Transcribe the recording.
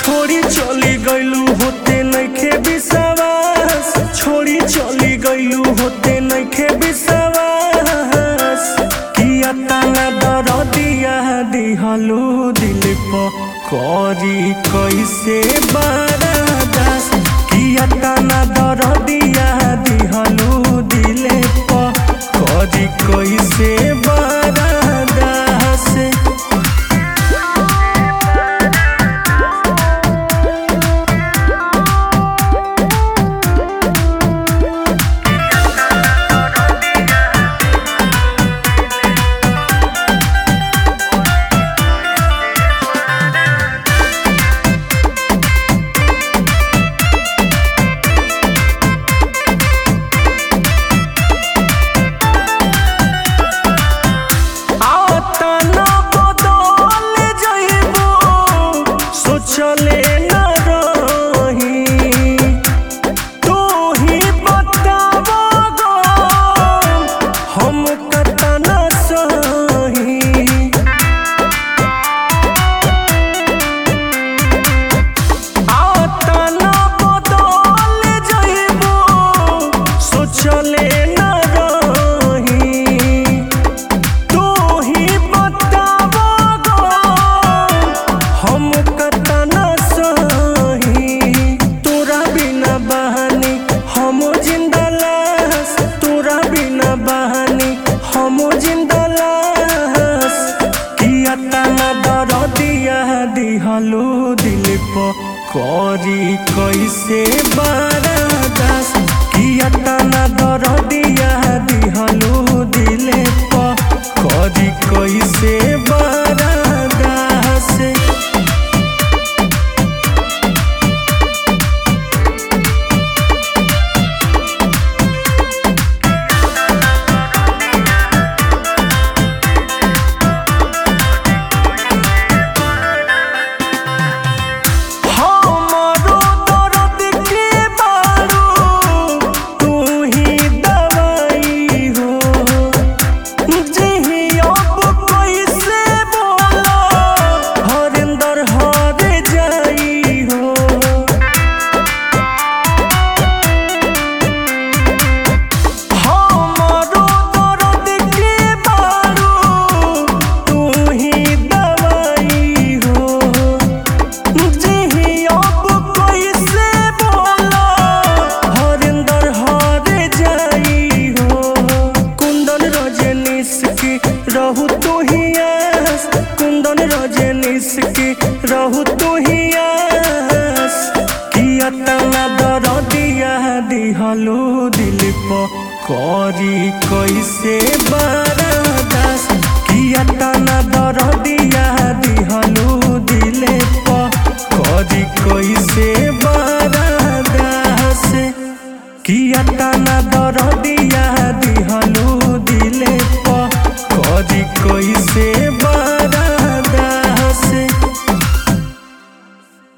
छोड़ी चली गईलू होते नइखे विश्वास छोड़ी चली गईलू होते नइखे विश्वास किया तना दरदिया दिहलू दिल प करी कैसे बरदास किया तना दरदिया दिहलू दिल प करी कैसे बरदास आतना बदल जइबो सोचले न रही तू ही बताबो गो हम कतना सही आतना बदल जइबो सोचले न रही तू ही बताबो गो हम कतना सही तोरा बिना बहानी हम जिंदा लाश तोरा बिना बहानी हम जिंदा लाश किया तना दरदिया दिहलो दिल प करी कैसे बरदास किया तना दरदिया दिहलो दिल प करी कैसे बरदास हमरो दर्द के बारू तू ही दवाई हो जिही अब कैसे बोला हरिंदर हर जाई हो हमरो दर्द के बारू तू ही दवाई हो जिही अब कैसे बोला हरिंदर हर जाई हो कुंदन रजनीश की रहू तू ही आस कुंदन रजनीश की रहू तू ही आस किया तना दरदिया दिहलो दिल प करी कैसे बरदास किया तना दरदिया दिहलो दिल प करी कैसे बरदास किया तना दरदिया